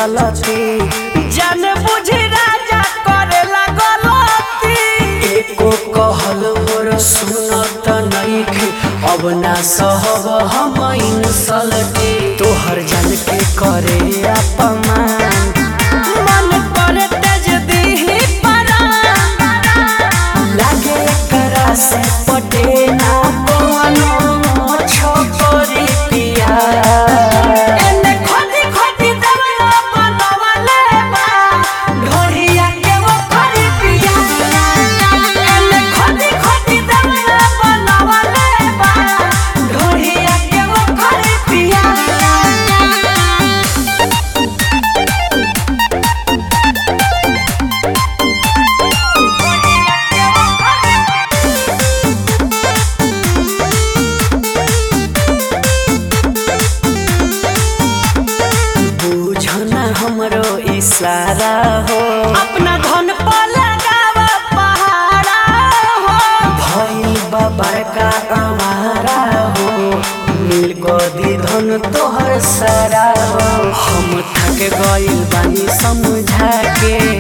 चलती जान बुझी राजा करेला गलती एको कहल मोर सुनत नइखे अब ना सहब हम इंसल्टी तोहर जान के करे अपमान मन करे तेज दीही परान लागे करा से पटे ना कोनो छोकरी पिया एने खोदी खोदी देवला बनवले बा ढोरिया के वो खरी पिया एने खोदी खोदी देवला बनवले बा ढोरिया के वो खरी पिया बुझना हमरो इशारा हो अपना धन पर लगावा पहाड़ा हो भइल बा बड़का हमारा हो मिल गदी धन तोहर सारा हो हम थक गइल बानी समझा के